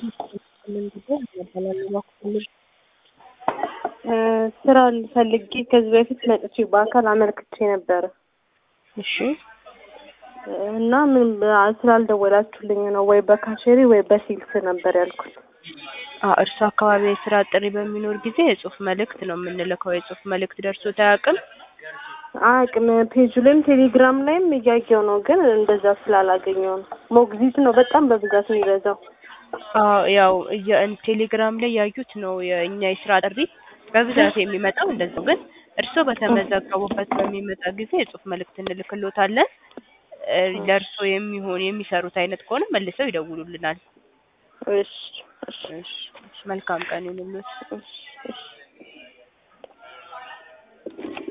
ስራ ፈልጌ ከዚህ በፊት መጥቼ በአካል አመልክቼ ነበረ እሺ እና ምን ስላልደወላችሁልኝ ነው ወይ በካሸሪ ወይ በሲልስ ነበር ያልኩት። አዎ እርሱ አካባቢ የስራ ጥሪ በሚኖር ጊዜ የጽሁፍ መልእክት ነው የምንልከው። የጽሁፍ መልእክት ደርሶት አያውቅም? አቅም ፔጁ ላይም ቴሌግራም ላይም እያየው ነው፣ ግን እንደዛ ስላላገኘው ነው። ሞግዚት ነው በጣም በብዛት የሚበዛው። አዎ ያው እየ- ቴሌግራም ላይ ያዩት ነው የእኛ የስራ ጥሪ በብዛት የሚመጣው እንደዛው። ግን እርስዎ በተመዘገቡበት በሚመጣ ጊዜ የጽሁፍ መልእክት እንልክሎታለን። እ ለእርስዎ የሚሆን የሚሰሩት አይነት ከሆነ መልሰው ይደውሉልናል። እሺ እሺ እሺ እሺ፣ መልካም ቀን ይሁንልዎት። እሺ እሺ